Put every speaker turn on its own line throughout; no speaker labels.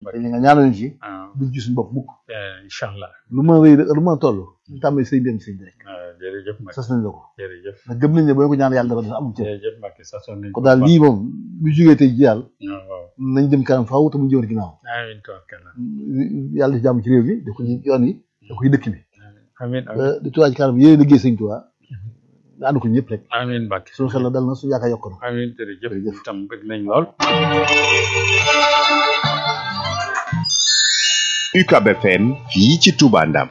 dañ nga ñaanal ñu ci
ah
duñ ci suñu bopp mukk
incha allah
lu mën a rëy lu mën a toll ñu tàmbali sëñ bi am sëñ bi rek
ah jërëjëf Mbacke
sas nañ la ko
jërëjëf
ndax gëm nañ ne boo ñu ko ñaan yàlla dafa def amul cër
jërëjëf Mbacke sax sonn nañ
kon daal lii moom bu jógee tey ji daal
waaw waaw
nañ jëm kanam faaw te mu jëwar ginnaaw
amiin tabarkalla
yàlla def jàmm ci réew mi def ko ci yoon yi def ko ci dëkk bi
amiin amiin
di tuwaa ci kanam yéen liggéey sëñ Tuubaa nga ànd ko ñëpp rek
amiin Mbacke
suñu xel la dal na suñu yaakaar yokk na
amiin jërëjëf
Jërëjëf.
itam bëgg nañ lool
UCAB FM fii ci Touba Ndam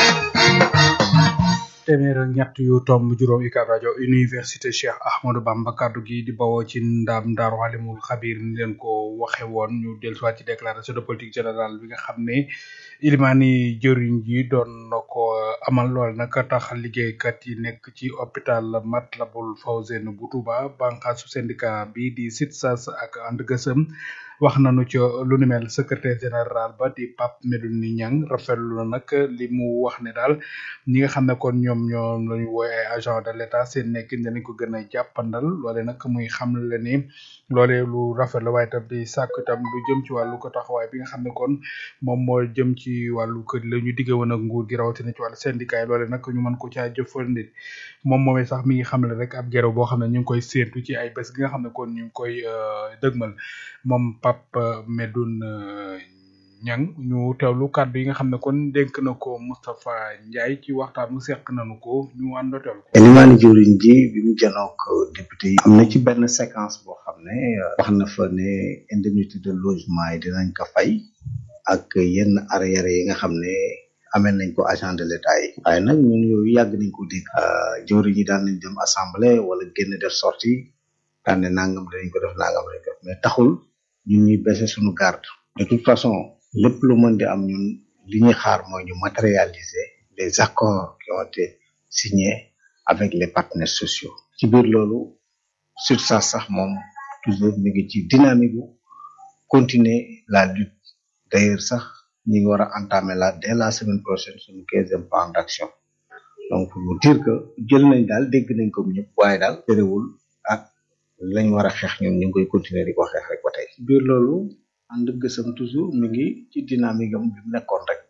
téeméer ak ñett yu tomb juróom UCAB rajo université Cheikh Ahmadou Bamba kaddu gi di bawoo ci ndam Daaru Alimul Xabir ni leen ko waxe woon ñu dellusiwaat ci déclaration de politique générale bi nga xam ne ilimaani jëriñ ji doon na ko amal lool nag tax liggéeykat yi nekk ci hôpital Matlaboul Fawzeyni bu Touba bànqaasu syndicat bi di SITSAS ak ànd gësëm wax nañu ci lu ni mel secrétaire général ba di Pape Medoune Niang rafetlu na nag li mu wax ne daal ñi nga xam ne kon ñoom ñoom la ñu wooy ay agent de l'état seen nekkin danañ ko gën a jàppandal loole nag muy xam le ni loole lu rafet la waaye tam di sàkk itam lu jëm ci wàllu ko taxawaay bi nga xam ne kon moom moo jëm ci wàllu kër la ñu digge woon ak nguur gi rawatina ci wàllu syndicat yi loole nag ñu mën ko caa jëfandikoo moom moomee sax mi ngi xam le rek ab gero boo xam ne ñu ngi koy séentu ci ay bés gi nga xam ne kon ñu ngi koy euh, dëgmal moom Pape Medoune Niang ñu teewlu kàddu yi nga xam ne kon dénk na ko Moustapha Ndiaye ci waxtaan mu seq nañu ko ñu ànd teewlu ko.
Elimane jëwriñ ji bi mu janook député yi am na ci benn séquence boo xam ne euh, wax na fa ne indemnité de logement yi dinañ ko fay ak yenn arrière yi nga xam ne amee nañ ko agent de l'état yi waaye nag ñun yooyu yàgg nañ ko dégg euh, jëwriñ yi daan nañ dem assemblée wala génn def sortie daan ne nangam dinañ ko def nangam dinañ ko def mais taxul ñun ñuy baisser suñu garde de toute façon lépp lu mën di am ñun li ñuy xaar mooy ñu matérialiser les accords qui ont été signés avec les partenaires sociaux ci biir loolu sur ça sax moom toujours mi ngi ci dynamique bu continuer la lutte d'ailleurs sax ñi ngi war a entamer la dès la semaine prochaine suñu quinzième plan d'action donc pour vous dire que jël nañ daal dégg nañ ko ñëpp waaye daal terewul ak lañ war a xeex ñun ñu ngi koy continuer di ko xeex rek ba tey ci biir loolu ànd gësam toujours mi ngi ci dynamique am bi mu nekkoon rek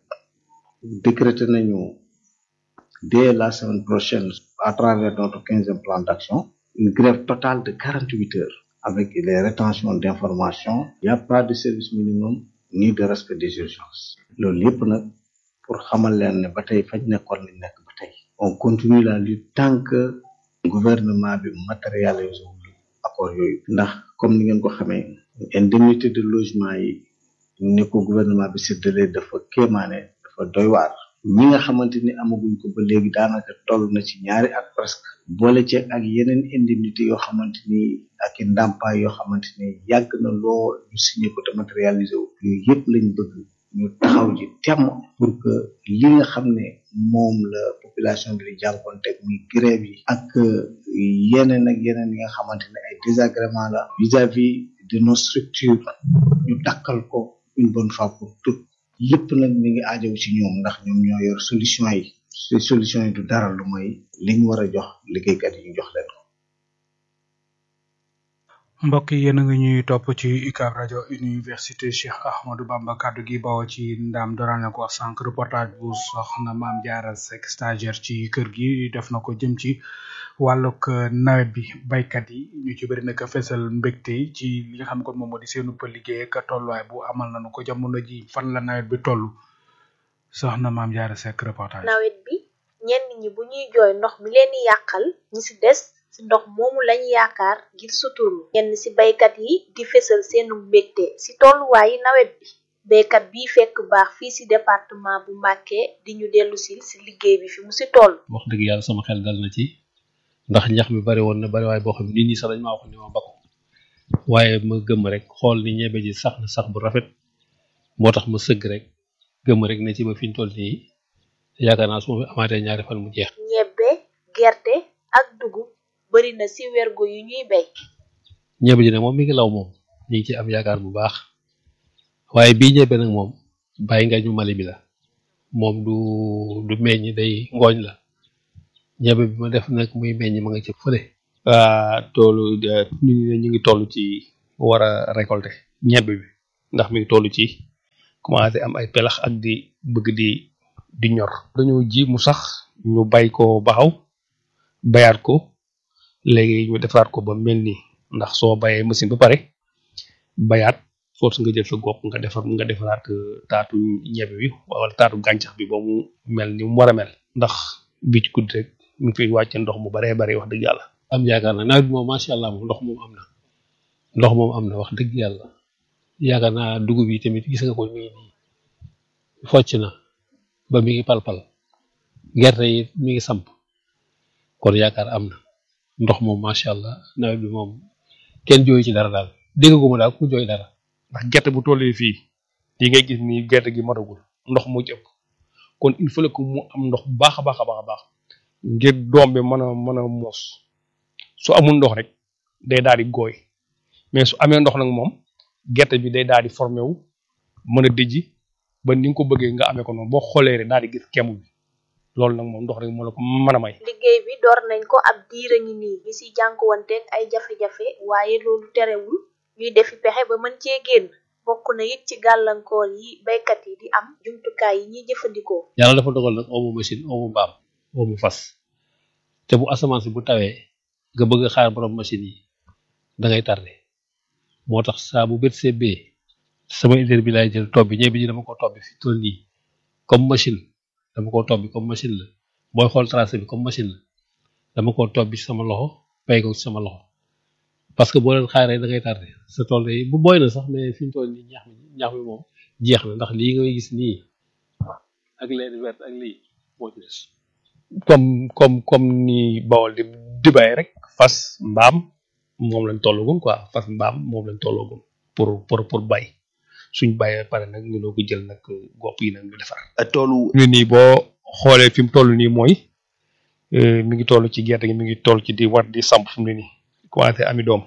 décrété nañu dès la semaine prochaine à travers notre quinzième plan d'action une grève totale de quarante huit heures avec les rétentions d'informations il n'y a pas de service minimum ni de respect des urgences loolu yëpp nag pour xamal leen ne ba tey fañ nekkoon lañ nekk ba tey on continue la lutte tant que gouvernement bi matérialisé wul accord yooyu ndax comme ni ngeen ko xamee indemnité de logement yi ni ko gouvernement bi séddalee dafa kéemaane dafa doy waar ñi nga xamante ni amaguñ ko ba léegi daanaka toll na ci ñaari at presque boole ceeg ak yeneen indemnité yoo xamante ni ak i ndàmpaay yoo xamante ni yàgg na lool ñu signé ko te matérialisé wu yooyu yëpp lañ bëgg ñu taxaw ji temm pour que li nga xam ne moom la population bi di jànkoonteeg muy grève yi ak yeneen ak yeneen yi nga xamante ne ay désagrément la vis-à-vis de nos structures ñu dakkal ko une bonne fois pour toutes lépp nag mi ngi aajow ci ñoom ndax ñoom ñoo yor solution yi te solution yi du dara lu mooy li ñu war a jox liggéeykat yi ñu jox leen ko
mbokk yi yéen a ngi ñuy topp ci UCAB rajo université Cheikh Ahmadou Bamba kaddu gi bawoo ci ndam dooraan na ko wax sànq reportage bu soxna maam Diarra Seck stagiaire ci kër gi def na ko jëm ci wàllug nawet bi baykat yi ñu ci bëri nag fesal mbégte ci li nga xam ne kon moom moo di seenu pa liggéey ak tolluwaay bu amal nañu ko jamono ji fan la nawet bi toll soxna maam Diarra Seck reportage.
nawet bi ñenn ñi bu ñuy jooy ndox mi leen di yàqal ñi ci des ci ndox moomu lañu yaakaar ngir suturlu ñenn ci baykat yi di fesal seenu mbégte ci tolluwaayi nawet bi baykat bi fekk baax fii ci département bu Mbacké di ñu dellu sil ci liggéey bi fi mu ci toll
wax dëgg yàlla sama xel dal na ci ndax ñax mi bari woon na bari waaye boo xam ne nit ñi sax dañ maa wax ne ma bakko waaye ma gëm rek xool ni ñebe ji sax na sax bu rafet moo tax ma sëgg rek gëm rek ne ci ba fi ñu toll nii yaakaar naa su ma fi amaatee ñaari fan mu jeex
ñebbe gerte ak dugub bari na ci wergo yu ñuy bay
ñebe ji nag moom mi ngi law moom ñu ngi ci am yaakaar bu baax waaye bii ñebe nag moom bàyyi nga ñu mali bi la moom du du meññ day ngooñ la ñebe bi ma def nag muy meññ ma nga ci fële waa toolu nit ñi ñu ngi toll ci war a récolter ñebe bi ndax mi ngi toll ci
commencé am ay pelax ak di bëgg di di ñor dañoo ji mu sax ñu bay ko baxaw bayaat ko léegi ñu defaat ko ba mel nii ndax soo bayee machine ba pare bayaat force nga jël sa gopp nga defar nga defaraat taatu ñebe bi wala taatu gàncax bi ba mu mel ni mu war a mel ndax bi ci guddi rek mu ngi fiy wàcce ndox mu baree bari wax dëgg yàlla
am yaakaar na nawet bi moom macha allah moom ndox moom am na ndox moom am na wax dëgg yàlla yaakaar naa dugub yi tamit gis nga ko mi ngi nii focc na ba mi ngi palpal gerte yi mi ngi samp kon yaakaar am na ndox moom macha allah nawet bi moom kenn jooyu ci dara daal déggaguma daal ku jooy dara
ndax gerte bu tollee fii yi ngay gis ni gerte gi matagul ndox moo ci ëpp kon il faut que mu am ndox bu baax a baax a baax a baax ngir doom bi mën a mën a moos su amul ndox rek day daal di gooy mais su amee ndox nag moom gerte bi day daal di formé wu mën a dijji ba ni nga ko bëggee nga amee ko noonu boo xoolee rek daal di gis kemu bi loolu nag moom ndox rek moo la ko mën a may.
liggéey bi door nañ ko ab diir a ngi nii ñi si jànkuwanteeg ay jafe-jafe waaye loolu terewul ñuy defi pexe ba mën cee génn bokk na it ci gàllankoor yi baykat yi di am jumtukaay yi ñuy jëfandikoo.
yàlla dafa dogal nag omu machine omu mbaam omu fas te bu asamaan si bu tawee nga bëgg a xaar borom machine yi da ngay tardé moo tax saa bu bët see bee sama idée bi laay jël tobbi ñebe ji dama ko tobbi fi toll nii comme machine dama ko tobbi comme machine la booy xool tracé bi comme machine la dama ko tobbi ci sama loxo pay ko ci sama loxo parce que boo leen xaaree da ngay tardé sa tool yi bu booy na sax mais fi mu toll nii ñax mi ñax mi moom jeex na ndax lii ngay gis nii ak leen vert ak lii moo ci des
comme comme comme ni bawol di di bay rek fas mbaam moom lañ tollagum quoi fas mbaam moom lañ tollagum pour pour pour bay suñ bayee pare nag ñu doo ko jël nag gopp yi nag ñu defar.
toolu
ñu nii boo xoolee fi mu toll nii mooy mi ngi toll ci gerte gi mi ngi toll ci di war di samp fi mu ne nii commencé ami doom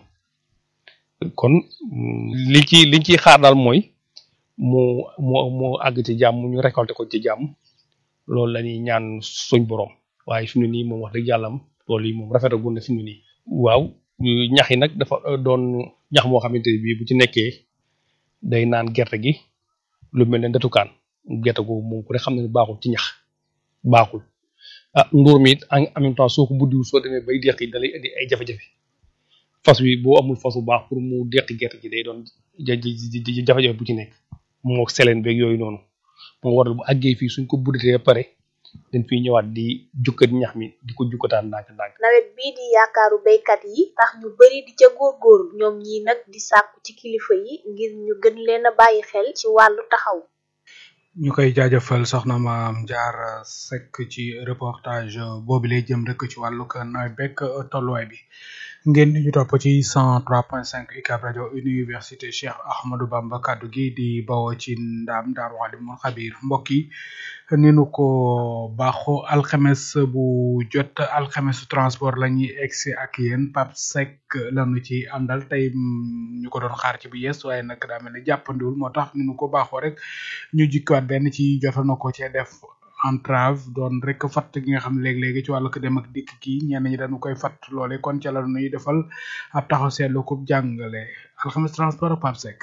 kon li ci liñ ciy xaar daal mooy mu mu mu àgg ci jàmm ñu récolté ko ci jàmm loolu la ñuy ñaan suñ borom waaye fi mu ne nii moom wax dëgg yàlla loolu yi moom rafetagul na fi mu ne nii. waaw ñax yi nag dafa doon ñax moo xamante ne bii bu ci nekkee day naan gerte gi lu mel ne ndetukaan gerte gu moom ku ne xam ne baaxul ci ñax baaxul ah nduur mi it en même temps soo ko buddiwul soo demee bay deqi da lay indi ay jafe-jafe fas wi boo amul fas bu baax pour mu deqi gerte gi day doon jafe-jafe bu ci nekk moo seleen beeg yooyu noonu moo waral bu àggee fii suñ ko buddatee ba pare dañ fiy ñëwaat di jukkat ñax mi di ko jukkataan ndànk-ndànk
nawet bii di yaakaaru baykat yi tax ñu bari di ca góorgóorlu ñoom ñi nag di sàkku ci kilifa yi ngir ñu gën leen a bàyyi xel ci wàllu taxaw
ñu koy jaajëfal soxna maam jaar sekk ci reportage boobu lay jëm rek ci wàllu nawet bekk tolluwaay bi ngeen di ñu topp ci 103.5 UCAB rajo université Cheikh Ahmadou Bamba kaddu gi di bawoo ci ndaam daaru alimul xabir mbokk yi ni nu ko baaxoo alxames bu jot alxames transport la ñuy egsi ak yéen Pape Seck lañu ci àndal tey ñu ko doon xaar ci bu yees waaye nag daa mel ni jàppandiwul moo tax ni nu ko baaxoo rek ñu jikkiwaat benn ci jotoon na ko cee def entrave doon rek fatt gi nga xam ne léegi-léegi ci wàllu ko dem ak dikk gi ñenn ñi dañu koy fatt loole kon ca la nuy defal ab taxaw seetlu ko jàngale alxames transport Pape Seck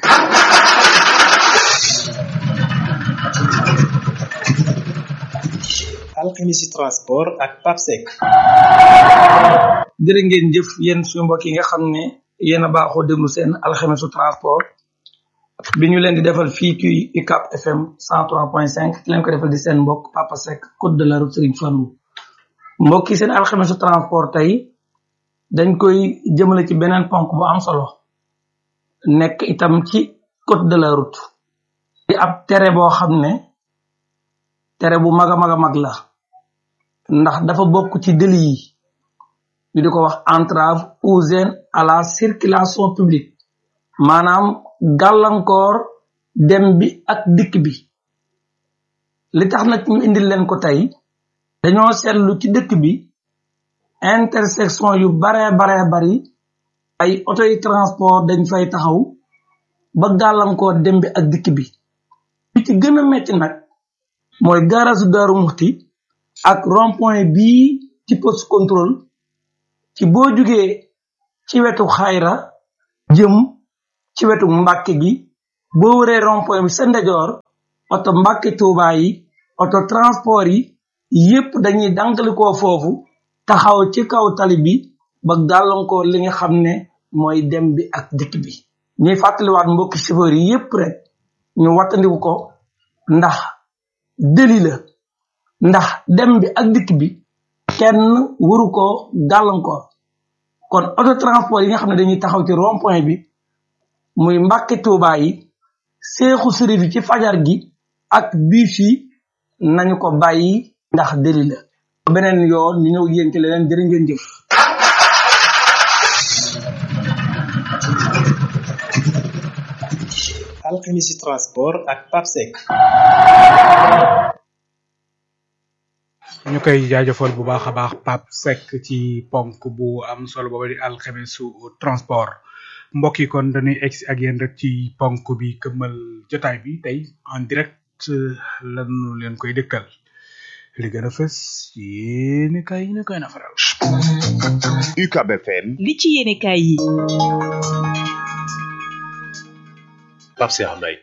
alxemisi transport ak Pape Seck
jërë ngeen jëf yéen suñu mbokk yi nga xam ne yéen a baaxoo déglu seen alxemisu transport bi ñu leen di defal fii ci UCAB FM 103.5 ki leen ko defal di seen mbokk Papa Seck code de la route Serigne Fallou mbokk yi seen alxemisu transport tey dañ koy jëmale ci beneen ponk bu am solo nekk itam ci code de la route di ab tere boo xam ne tere bu mag a mag a mag la ndax dafa bokk ci délit yi ñu di ko wax entrave ou gêne à la circulation publique maanaam gàllankoor dem bi ak dikk bi li tax nag ñu indil leen ko tey dañoo seetlu ci dëkk bi intersection yu bare bare bari ay auto yi transport dañ fay taxaw ba gàllankoor dem bi ak dikk bi li ci gën a metti nag mooy gaarasu daaru muxti ak rond point bii ci poste contrôle ci boo jugee ci wetu xayra jëm ci wetu mbàkke gi boo wëree rond point bi sa ndejoor oto Mbàkke Tuuba yi oto transport yi yépp dañuy dankalikoo foofu taxaw ci kaw tali bi ba gàllankoor li nga xam ne mooy dem bi ak dikk bi ñuy fàttaliwaat mbokki chauffeur yi yépp rek ñu wattandiku ko ndax deli la ndax dem bi ak dikk bi kenn waru ko gàllankoor kon auto transport yi nga xam ne dañuy taxaw ci rond point bi muy Mbàkke Tuuba yi seexu sërif yi ci fajar gi ak bus yi nañu ko bàyyi ndax deli la beneen yoon ñu ñëw yéen ci leneen jërë ngeen jëf
alxemisi transport ak papsec
ñu koy jaajëfal bu baax a baax Pape Seck ci ponk bu am solo booba di alxemisu transport mbokk yi kon dañuy egsi ak yéen rek ci ponk bi këmmal jotaay bi tey en direct lañu leen koy dëkkal li gën a fës yéeni kay yi ne koy nafaral
UCAB FM
li ci yéene kaay yi
Pape Cheikh Mbaye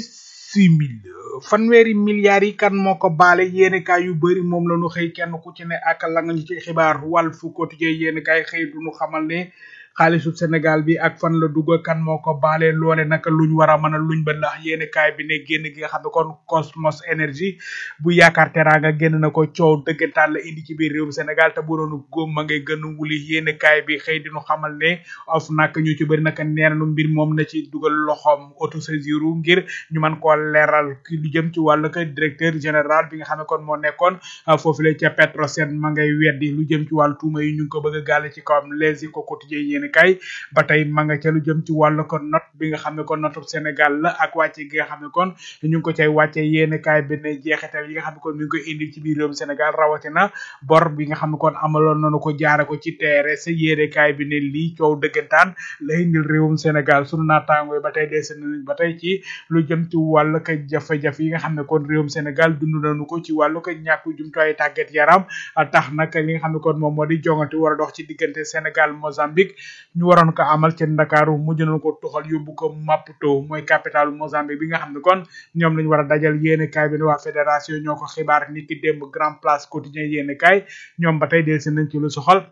bisimil fanweeri milliards yi kan moo ko baale yéeni kaay yu bëri moom la ñu xëy kenn ku ci ne ak la nga ñu ci xibaar Walf Quotidien yéeni kaay xëy du ñu xamal ne xaalisu Sénégal bi ak fan la dugg kan moo ko baale loole naka luñ war a mën a luñ ba ndax yéeni kaay bi ne génn gi nga xam ne kon Cosmos Énergie bu yaakaar teraanga génn na ko coow dëggantaan la indi ci biir réewum Sénégal te bu doon góom ma ngay gën a wuli yéeni kaay bi xëy dinu xamal ne of nag ñu ci bëri naka nee nañu mbir moom na ci dugal loxoom autosaisir ngir ñu mën koo leeral ki lu jëm ci wàllu ko directeur général bi nga xam ne kon moo nekkoon foofu la ca Petrosen ma ngay weddi lu jëm ci wàllu tuuma yi ñu ngi ko bëgg a gàlle ci kawam les ko quotidien yéeni kay ba tey ma nga ca lu jëm ci wàllu ko note bi nga xam ne kon notu Sénégal la ak wàcce gi nga xam ne kon ñu ngi ko cay wàcce yéeni kaay bi ne jeexital yi nga xam ne kon mi ngi koy indi ci biir réewum Sénégal rawatina bor bi nga xam ne kon amaloon nañu ko jaare ko ci TRS yéeni kaay bi ne lii coow dëggantaan la indil réewum Sénégal sunu naataangooy ba tey des nañ ba tey ci lu jëm ci wàllu ko jafe-jafe yi nga xam ne kon réewum Sénégal dund nañu ko ci wàllu ko ñàkk jumtuwaay tàggat yaram tax nag li nga xam ne kon moom moo di jongante war a dox ci diggante Sénégal Mozambique ñu waroon ko amal ci Ndakaaru mujj nañu ko tuxal yóbbu ko Maputo mooy capitale Mozambique bi nga xam ne kon ñoom lañu war a dajal yéene kaay bi ne waa fédération ñoo ko xibaar ni ki démb Grand Place quotidien yéene kaay ñoom ba tey delsi nañ ci lu soxal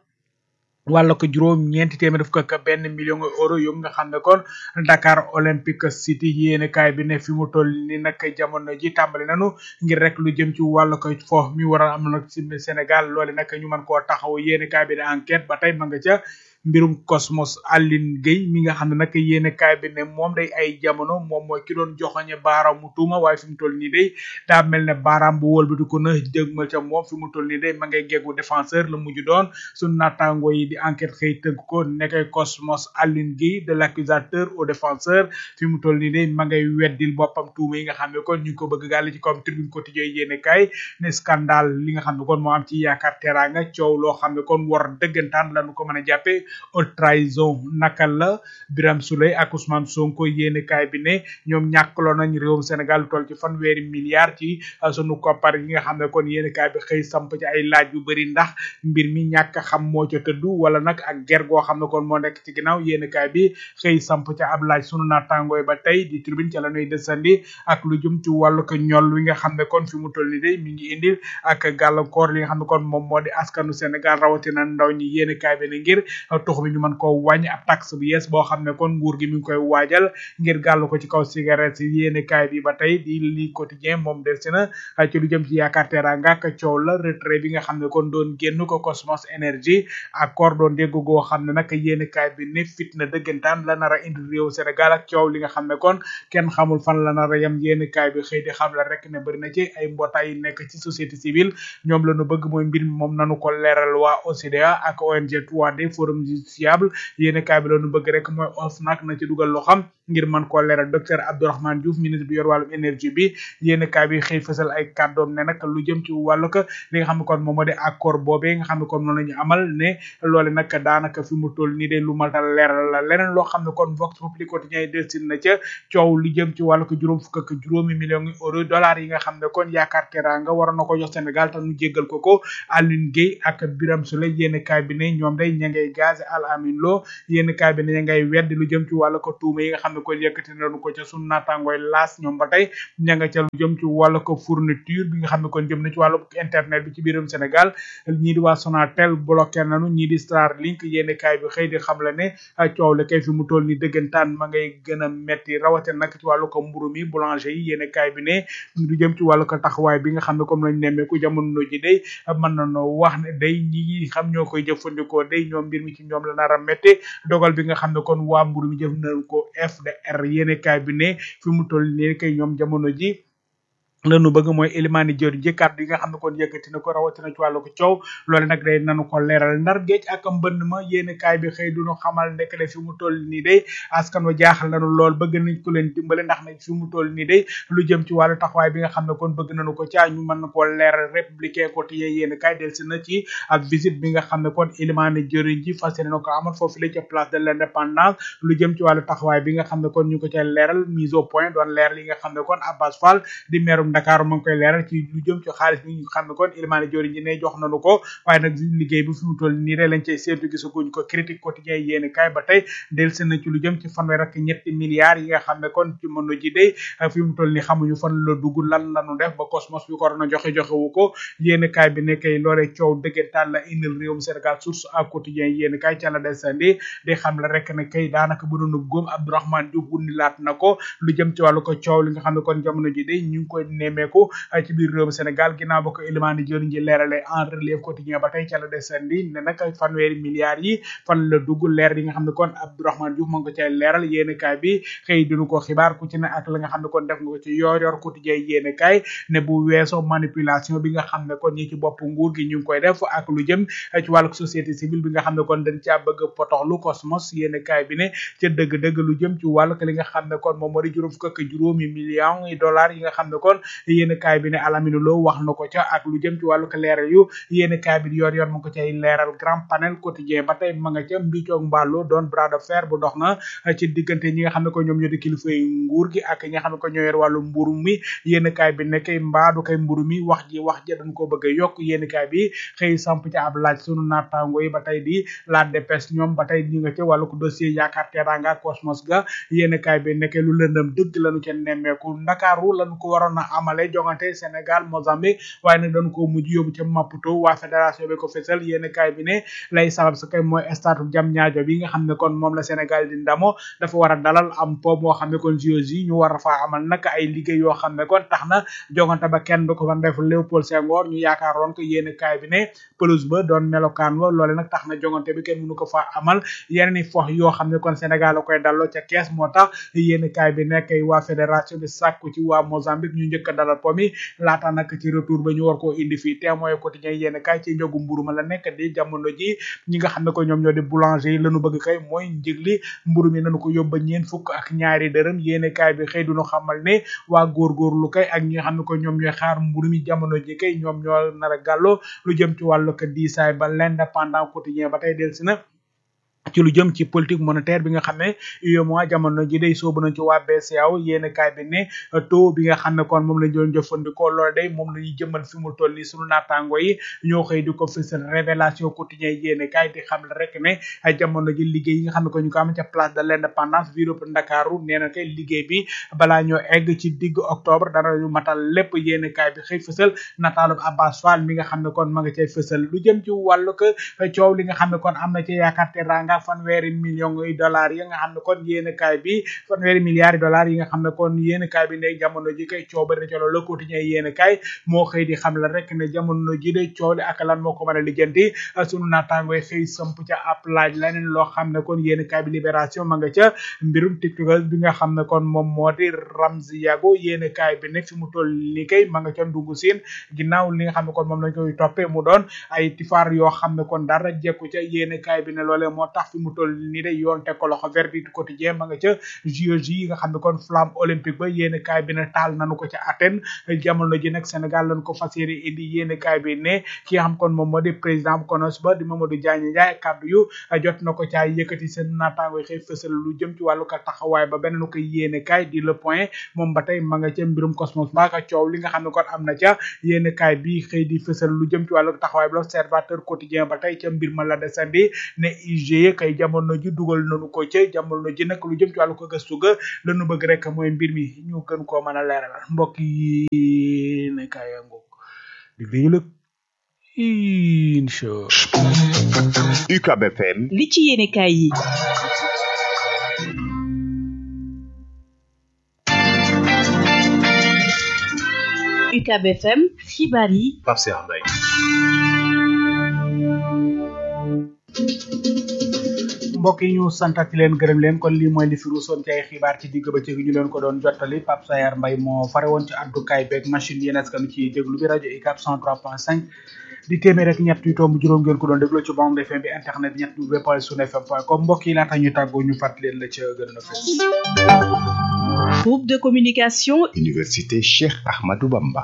wàlla ko juróom ñeenti téeméer daf ko ak benn million euro yu nga xam ne kon Dakar Olympic City yéene kaay bi ne fi mu toll ni nag jamono ji tàmbali nanu ngir rek lu jëm ci wàllu ko fo mi war a am nag ci Sénégal loole nag ñu mën koo taxaw yéene kaay bi ne enquête ba tey ma nga ca mbirum Cosmos Aline Gueye mi nga xam ne nag yéene kaay bi ne moom day ay jamono moom mooy ki doon joxoñe baaraamu tuuma waaye fi mu toll nii day daa mel ne baaraam bu wëlbati ko na dëgmal ca moom fi mu toll nii day ma ngay geggu défenseur la mujj doon suñu naataango yi di enquête xëy tënk ko nekkay Cosmos Aline Gueye de l'accusateur au défenseur fi mu toll nii day ma ngay weddil boppam tuuma yi nga xam ne kon ñu ngi ko bëgg gàll ci comme tribune quotidien yéene kaay ne scandale li nga xam ne kon moo am ci yaakaar teraanga coow loo xam ne kon war dëggantaan lañu ko mën a jàppee haute trahison naka la Birame Souleye ak Ousmane Sonko yéene kaay bi ne ñoom ñàkkaloo nañ réewum Sénégal lu toll ci fanweeri milliards ci sunu koppar yi nga xam ne kon yéene kaay bi xëy samp ci ay laaj yu bëri ndax mbir mi ñàkk xam moo ca tëddu wala nag ak ger goo xam ne kon moo nekk ci ginnaaw yéene kaay bi xëy samp ca ab laaj sunu naataangooy ba tey di tribune ca la ñuy desandi ak lu jëm ci wàllu ko ñol wi nga xam ne kon fi mu toll ni day mi ngi indil ak gàllankoor li nga xam ne kon moom moo di askanu Sénégal rawatina ndaw ñi yéene kaay bi ne ngir tux bi ñu mën koo wàññi ab taxe bu yees boo xam ne kon nguur gi mi ngi koy waajal ngir gàllu ko ci kaw cigarette yi yéene kaay bi ba tey di li quotidien moom del si na ci lu jëm ci yaakaar teraanga ak coow la retrait bi nga xam ne kon doon génn ko Cosmos Énergie accord doon dégg goo xam ne nag yéene kaay bi ne fitna dëggantaan la nar a indi réew Sénégal ak coow li nga xam ne kon kenn xamul fan la nar a yem yéene kaay bi xëy di xam la rek ne bëri na ci ay mbootaay yu nekk ci société civile ñoom la ñu bëgg mooy mbir mi moom nanu ko leeral waa OCDA ak ONG 3D forum fiable yéene kaay bi la ñu bëgg rek mooy OFNAC na ci dugal loo xam ngir mën koo leeral docteur Abdourahmane Diouf ministre bi yor wàllum énergie bi yéene kaay bi xëy fësal ay kàddoom ne nag lu jëm ci wàllu ko li nga xam ne kon moom moo di accord boobee nga xam ne kon moom la ñu amal ne loole nag daanaka fi mu toll nii de lu maltal leeral la leneen loo xam ne kon Vox Populi quotidien yi delsin na ca coow li jëm ci wàllu ko juróom fukk ak juróomi millions yi euro dollars yi nga xam ne kon yaakaar teraanga waroon na ko jox Sénégal te nu jéggal ko ko Aline Gueye ak Birame Souleye yéene kaay bi ne ñoom day ña ngay gaz remplacer Al Amin Lo yéen kaay bi ne ngay weddi lu jëm ci wàllu ko tuuma yi nga xam ne kon yëkkati nañu ko ca sunu naataangooy laas ñoom ba tey ña nga ca lu jëm ci wàllu ko fourniture bi nga xam ne kon jëm na ci wàllu internet bi ci biiram Sénégal ñii di waa Sonatel bloqué nañu ñii di Starlink yéen kaay bi xëy di xam la ne coow la kay fi mu toll ni dëggantaan ma ngay gën a metti rawate nag ci wàllu ko mburu mi boulanger yi yéen kaay bi ne lu jëm ci wàllu ko taxawaay bi nga xam ne comme lañ nemmeeku jamono ji day mën nañoo wax ne day ñi xam ñoo koy jëfandikoo day ñoom mbir mi ci ñoom la nar a métti dogal bi nga xam ne kon waa mburu mi jëf nañ ko FDR yéen kaay bi ne fi mu toll nii kay ñoom jamono ji lanu bëgg mooy élimaani jër ji kàddu yi nga xam ne kon yëkkati na ko rawatina ci wàllu ko coow loolu nag day nanu ko leeral ndar géej ak mbënd ma yéen kaay bi xëy duñu xamal nekk de fi mu toll nii day askan wa jaaxal nañu lool bëgg nañ ko leen dimbale ndax nag fi mu toll nii day lu jëm ci wàllu taxawaay bi nga xam ne kon bëgg nañu ko caa ñu mën na koo leeral républicain quotidien yéen kaay del si na ci ab visite bi nga xam ne kon élimaani jëriñ ji fas yéene na ko amal foofu la ca place de l'indépendance lu jëm ci wàllu taxawaay bi nga xam ne kon ñu ko ca leeral mise au point doon leeral yi nga xam ne kon Abbas Fall di meerum Dakar mu ngi koy leeral ci lu jëm ci xaalis bi ñu xam ne kon Ilimane Diori ji ne jox nañu ko waaye nag liggéey bi fi mu toll nii rek lañ cay seetu gisaguñ ko critique quotidien yéen kaay ba tey del seen na ci lu jëm ci fanweer ak ñetti milliards yi nga xam ne kon ci mëno ji day fi mu toll nii xamuñu fan la dugg lan lañu def ba cosmos bi ko war na joxe joxe wu ko yéen kaay bi nekkay loolee coow dëggantaan la indil réewum Sénégal source ak quotidien yéen kaay ca la desandi di xam la rek ne kay daanaka bu doon góom Abdourahmane Diouf wundi laat na ko lu jëm ci wàllu ko coow li nga xam ne kon jamono ji day ñu ngi koy nemmeeku ci biir réewum Sénégal ginnaaw ba ko Elimane Diori ji leerale en relief quotidien ba tey ca la desandi ne nag fanweeri milliards yi fan la dugg leer yi nga xam ne kon Abdourahmane Diouf moo ngi ko cay leeral yéen kaay bi xëy dinu ko xibaar ku ci ne ak la nga xam ne kon def nga ko ci yor yor quotidien yéen kaay ne bu weesoo manipulation bi nga xam ne kon ñi ci bopp nguur gi ñu ngi koy def ak lu jëm ci wàllu société civile bi nga xam ne kon dañ caa bëgg potoxlu cosmos yéen kaay bi ne ca dëgg-dëgg lu jëm ci wàllu li nga xam ne kon moom moo di juróom fukk ak juróomi millions yi dollars yi nga xam ne kon yéen kaay bi ne Alamine Lo wax na ko ca ak lu jëm ci wàllu ko leeral yu yéen kaay bi yor yor mu ko cay leeral grand panel quotidien ba tey ma nga ca mbicoog mbàllu doon bras de fer bu dox na ci diggante ñi nga xam ne ko ñoom ñoo di kilifa yi nguur gi ak ñi nga xam ne ko ñoo yor wàllu mburu mi yéen kaay bi ne kay mbaadu kay mburu mi wax ji wax ji dañ ko bëgg a yokk yéen kaay bi xëy samp ca ab laaj sunu naataango yi ba tey di la dépêche ñoom ba tey ñi nga ca wàllu ko dossier yaakaar teranga cosmos ga yéen kaay bi nekkee lu lëndëm dëgg lañu ca nemmeeku ndakaaru lañu ko waroon a amale jongante Sénégal Mozambique waaye nag dañ ko mujj yóbbu ca Maputo waa fédération bi ko fésal yéen kaay bi ne lay sabab sa kay mooy stade jam ñaajo bi nga xam ne kon moom la Sénégal di ndamo dafa war a dalal am po moo xam ne kon JOJ yi ñu war a faa amal nag ay liggéey yoo xam ne kon tax na jongante ba kenn du ko fa def Léopold Senghor ñu yaakaaroon ko yéen kaay bi ne pelouse ba doon melokaan wa loole nag tax na jongante bi kenn mënu ko faa amal yeneen i fox yoo xam ne kon Sénégal la koy dalloo ca kees moo tax yéen kaay bi nekk waa fédération bi sàkku ci waa Mozambique ñu njëkk a dalal po mi laata nag ci retour ba ñu war koo indi fii témoin quotidien yéen kaay ci njogu mburu ma la nekk di jamono ji ñi nga xam ne ko ñoom ñoo di boulanger yi lañu bëgg kay mooy njëg li mburu mi nañu ko yóbba ñeen fukk ak ñaari dërëm yéen kaay bi xëy duñu xamal ne waa góorgóorlu kay ak ñi nga xam ne ko ñoom ñooy xaar mburu mi jamono ji kay ñoom ñoo nar a gàllo lu jëm ci wàllu ko diisaay ba l'indépendant quotidien ba tey del si na ci lu jëm ci politique monétaire bi nga xam ne UEMOA jamono ji day soobu nañ ci waa BCEAO yéen kaay bi ne taux bi nga xam ne kon moom lañ doon jëfandikoo loolu day moom la ñuy jëmmal fi mu toll nii sunu naataango yi ñoo xëy di ko fësal révélation quotidien yéen kaay di xam rek ne jamono ji liggéey yi nga xam ne ko ñu ko am ca place de l'indépendance ville bu Ndakaaru nee na kay liggéey bi balaa ñoo egg ci digg octobre dara ñu matal lépp yéen kaay bi xëy fësal nataalu Abbas Fall mi nga xam ne kon ma nga cay fësal lu jëm ci wàllu ko coow li nga xam ne kon am na ci yaakaar teranga fanweeri millions yi dollars yi nga xam ne kon yéen kaay bi fanweeri milliards yi dollars yi nga xam ne kon yéen kaay bi ne jamono ji kay coow bari na ci loolu le quotidien yéen kaay moo xëy di xam la rek ne jamono ji de coow li ak lan moo ko mën a lijjanti sunu naataango yi xëy samp ca ab laaj leneen loo xam ne kon yéen kaay bi libération ma nga ca mbirum tiktokers bi nga xam ne kon moom moo di Ramzi Yago yéen kaay bi ne fi mu toll ni kay ma nga ca ndungu siin ginnaaw li nga xam ne kon moom lañ koy toppee mu doon ay tifaar yoo xam ne kon dara jekku ca yéen kaay bi ne loolee moo tax fi mu toll nii de yoon teg ko loxo verdict quotidien ma nga ca JOJ yi nga xam ne kon flamme olympique ba yéen kaay bi ne taal nanu ko ca Athènes jamono ji nag Sénégal lañ ko fas yéene indi yéen kaay bi ne ki nga xam kon moom moo di président bu konos ba di Mamadou Diagne Ndiaye kaddu yu jot na ko caa yëkkati seen naataango xëy fësal lu jëm ci wàllu ka taxawaay ba beneen ko yéen kaay di le point moom ba tey ma nga ca mbirum cosmos ba ka coow li nga xam ne kon am na ca yéen kaay bi xëy di fësal lu jëm ci wàllu taxawaay ba l'observateur quotidien ba tey ca mbir ma la desandi ne IGE loolee kay jamono ji dugal nañu ko ca jamono ji nag lu jëm ci wàllu ko gëstu ga lañu bëgg rek mooy mbir mi ñu gën koo mën a leeral mbokk yi ne kaay ngoog dig dañu lëg incha
UCAB FM
li ci yéenekaay yi UCAB FM xibaar yi
Pape Cheikh Mbaye
mbokk yi ñu santati leen gërëm leen kon lii mooy li fi ruusoon ci ay xibaar ci digg ba ci ñu leen ko doon jottali Pape Sayar Mbay moo fare woon ci addukaay beeg machine yéen askan ci déglu bi rajo UCAB 103.5 di téeméer rek ñett yu tomb juróom ngeen ko doon déglu ci bande FM bi internet ñett w point sun fm point com mbokk yi laata ñu tàggoo ñu fàttali leen la ca gën a fës
groupe de communication
Université Cheikh Ahmadou Bamba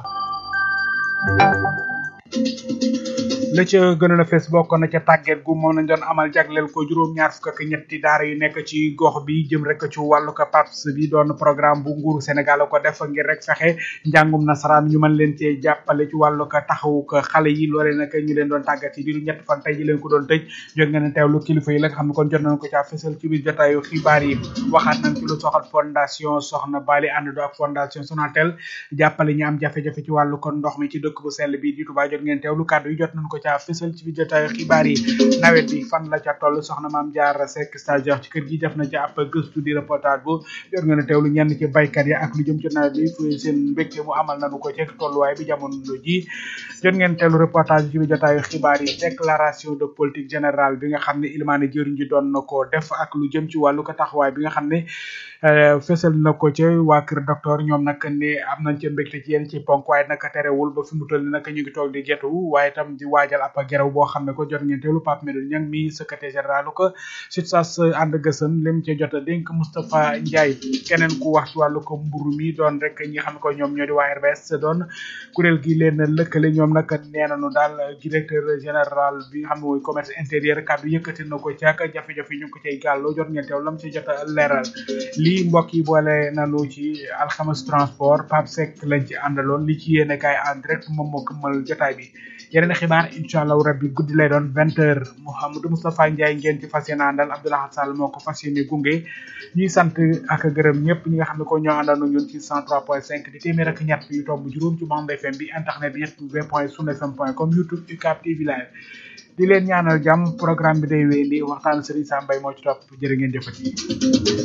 la ca gënoon a fees bokk na ca tàgget gu moom nañ doon amal jagleel ko juróom-ñaar fukk ak ñetti daara yu nekk ci gox bi jëm rek ci wàllu ko PAPS bi doon programme bu nguuru Sénégal ko def ngir rek fexe njàngum nasaraan ñu mën leen cee jàppale ci wàllu ko taxawu ko xale yi loole nag ñu leen doon tàggat yi diiru ñetti fan tey ji leen ko doon tëj jóg ngeen teewlu kilifa yi la nga xam ne kon jot nañ ko caa fësal ci biir jotaayu xibaar yi waxaat nañ ci lu soxal fondation Soxna Bali ànd ak fondation Sonatel jàppale ñu am jafe-jafe ci wàllu kon ndox mi ci dëkk bu sell bi di Touba jot ngeen teewlu kàddu yi jot nañ ko caa fësal ci biir jotaayu xibaar yi nawet bi fan la ca toll soxna maam jaar Seck stagiaire ci kër gi def na ci ab gëstu di reportage bu jot ngeen a teewlu ñenn ci baykat yi ak lu jëm ci nawet bi fu seen mbégte mu amal nañu ko ci tolluwaay bi jamono ji jot ngeen teewlu reportage ci biir jotaayu xibaar yi déclaration de politique générale bi nga xam ne Ilimane jëriñ ji doon na ko def ak lu jëm ci wàllu ko taxawaay bi nga xam ne fësal na ko ca waa kër docteur ñoom nag ne am nañ ca mbégte ci yenn ci ponk waaye nag terewul ba fi mu toll ni nag ñu ngi toog di getu waaye tam di waajal ab gerew boo xam ne ko jot ngeen teewlu Pape Medoune Niang mi secrétaire général ko SUTSAS ànd gësën lim ci jot a dénk Moustapha Ndiaye keneen ku wax ci wàllu ko mburu mi doon rek ñi xam ne ko ñoom ñoo di waa RBS doon kuréel gi leen lëkkale ñoom nag nee nañu daal directeur général bi nga xam ne mooy commerce intérieur kàddu yëkkati na ko caaka jafe-jafe ñu ngi ko cay gàlloo jot ngeen teew lam ci jot a leeral lii mbokk yi boole nanu ci alxames transport Pape Seck lañ ci àndaloon li ci yéene kaay en direct moom moo këmmal jotaay bi yeneen xibaar incha allahu rabbi guddi lay doon vingt heures Mouhamadou Moustapha Ndiaye ngeen ci fas yéene àndal Abdoulaye Sall moo ko fas yéene gunge ñuy sant ak gërëm ñëpp ñi nga xam ne ko ñoo àndandoo ñun ci cent trois point cinq di téeméer ak ñett yu tomb juróom ci bande FM bi internet bi ñett w point sun fm point com youtube UCAB TV live di leen ñaanal jàmm programme bi day wéyandi waxtaan Serigne Sam Mbaye moo ci topp jërë ngeen jëfati